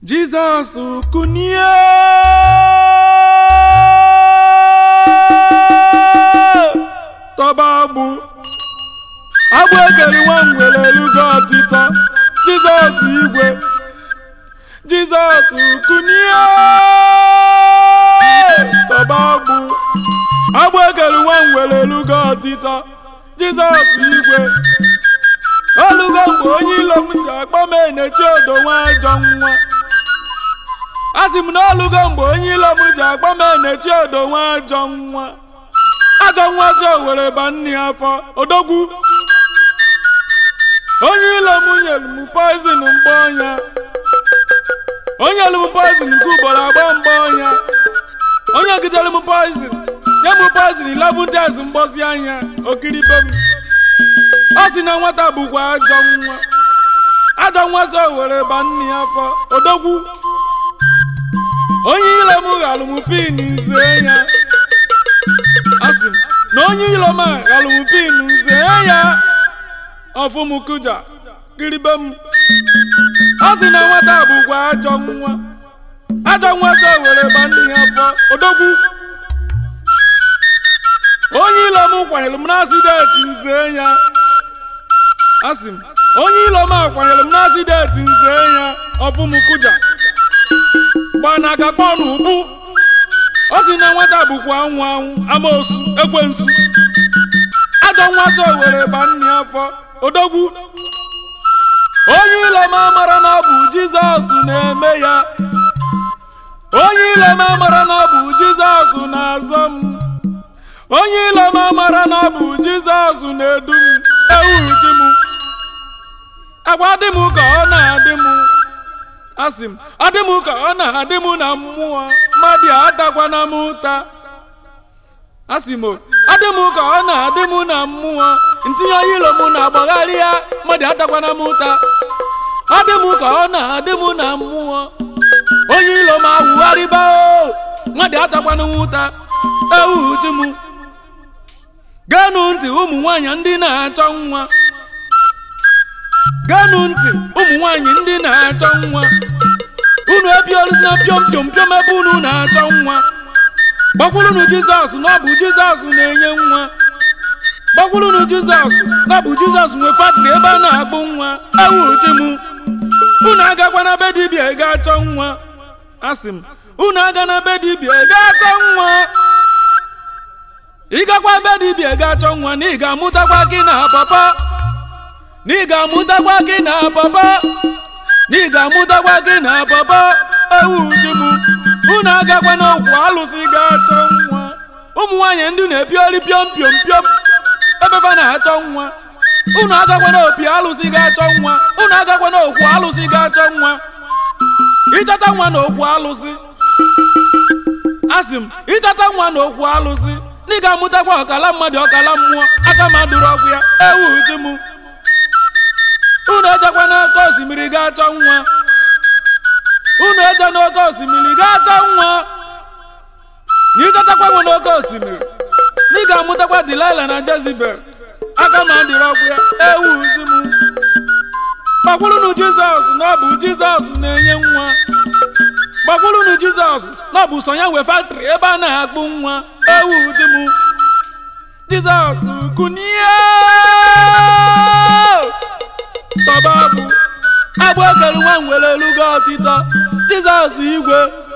Jizọs kunie tọba agbụ agbụ ekere nwa ngwere elugo ọtịtọ Jizọs igwe Jizọs kunie tọba agbụ agbụ ekere nwa ngwere elugo ọtịtọ Jizọs igwe olugo mgbe onye ilo m ji akpọ m enechi odo nwa ajọ nwa asị m na olugo mgbe onye ilo m ji akpọ m enechi odo nwa ajọ nwa ajọ nwa si owere ba nne ya afọ odogwu onye ilo m nyere m poizin mgbe ọnya onye elu m poizin nke ugboro agba mgbe ọnya onye gidere m poizin nye m poizin 11 days mgbozi anya okiribe m ọ sị na nwata bụkwa ajọ nwa ajọ nwa so were ba nne ya afọ odogwu onye ilo m ghalụ m pin nze ya asị m na onye ilo m a ghalụ m pin nze ya ọfụ m kụja kiribe m ọ sị na nwata bụkwa ajọ nwa ajọ nwa so were ba nne ya afọ odogwu onye ilo m kwanyere m n'asideti nze ya asị m onye ilo m akwanyere m n'asideti nze ya ọfụm kụja gbanaga kpọnụ ụbụ ọ sị na nwata bụkwa anwụ anwụ amoosu ekwensu ajọ nwa so were ba nne ya afọ odogwu onye ilo m amara na ọ bụ jizọs na-eme ya onye ilo m amara na ọ bụ jizọs na-azọ m onye ilo m amara na ọ bụ jizọs na-edu m ewu di m agwa dị m ka ọ na-adị m asị m adị m ka ọ na-adị m na mmụọ mmadụ adakwana m ụta asị m adị m ka ọ na-adị m na mmụọ ntinye onye ilo m na-agbagharị ya mmadụ adakwana m ụta adị m ka ọ na-adị m na mmụọ onye ilo m awụgharịba o mmadụ adakwana m ụta ewu di m geenụ ntị ụmụ nwanyị ndị na-achọ nwa geenụ ntị ụmụ nwanyị ndị na-achọ nwa unu ebioluzina piom piom piom ebe unu na-achọ nwa gbakwurunu jizọs na ọ bụ jizọs na-enye nwa gbakwurunu jizọs na ọ bụ jizọs nwe fatịrị ebe a na-akpụ nwa ewu di m unu agakwana be dibịa ga-achọ nwa asị m unu aga na be dibịa ga-achọ nwa ịgakwa be dibịa ga-achọ nwa na ị ga-amụtakwa gị na papa na ị ga-amụtakwa gị na papa na ị ga-amụtakwa gị na papa ewu ji m unu agakwa n'okwu alụsị ga-achọ nwa ụmụ nwaanyị ndị na-epiori piom piom piom ebefa na-achọ nwa unu agakwa n'opi alụsị ga-achọ nwa unu agakwa n'okwu alụsị ga-achọ nwa ịchọta nwa na okwu alụsị asị m ịchọta nwa na okwu alụsị na ị ga-amụtakwa ọkala mmadụ ọkala mmụọ aka ma dụrụ ọgwụ ya ewu di m unu ejekwa n'oke osimiri ga-achọ nwa unu eje n'oke osimiri ga-achọ nwa na ịchọtakwa nwa n'oke osimiri na ị ga-amụtakwa Delilah na Jezebel aka ma dụrụ ọgwụ ya ewu di m gbakwurunu Jizọs na ọ bụ Jizọs na-enye nwa gbakwurunu Jizọs na ọ bụ so ya nwe faktịrị ebe a na-akpụ nwa ewu di m Jizọs kunie tọba agbụ agbụ ekere nwa ngwere elugo ọtịtọ Jizọs igwe